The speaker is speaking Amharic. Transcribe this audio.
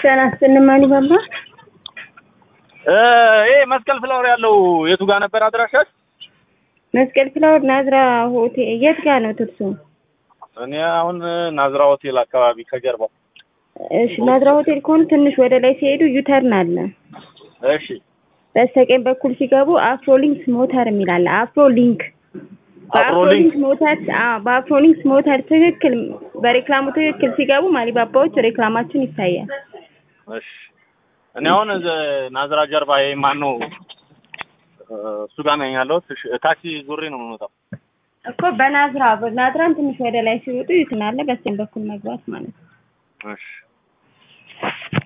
ጤና ይስጥልኝ ማን ይባላል? ይሄ መስቀል ፍላወር ያለው የቱ ጋር ነበር አድራሻች? መስቀል ፍላወር ናዝራ ሆቴል የት ጋር ነው ትርሱ? እኔ አሁን ናዝራ ሆቴል አካባቢ ከጀርባው። እሺ ናዝራ ሆቴል ከሆኑ ትንሽ ወደ ላይ ሲሄዱ ዩተርን አለ። እሺ በስተቀኝ በኩል ሲገቡ አፍሮሊንክስ ሞተር የሚል አለ። አፍሮሊንክ በአፍሮሊንክ ሞተር አዎ፣ በአፍሮሊንክስ ሞተር ትክክል በሬክላሙ ትክክል ሲገቡ ማሊባባዎች ሬክላማችን ይታያል። እሺ እኔ አሁን ናዝራ ጀርባ ይሄ ማን ነው እሱ ጋር ነኝ ያለሁት። እሺ ታክሲ ዙሬ ነው የምመጣው። እኮ በናዝራ በናዝራን ትንሽ ወደ ላይ ሲወጡ ይትናለ በስተቀኝ በኩል መግባት ማለት ነው። እሺ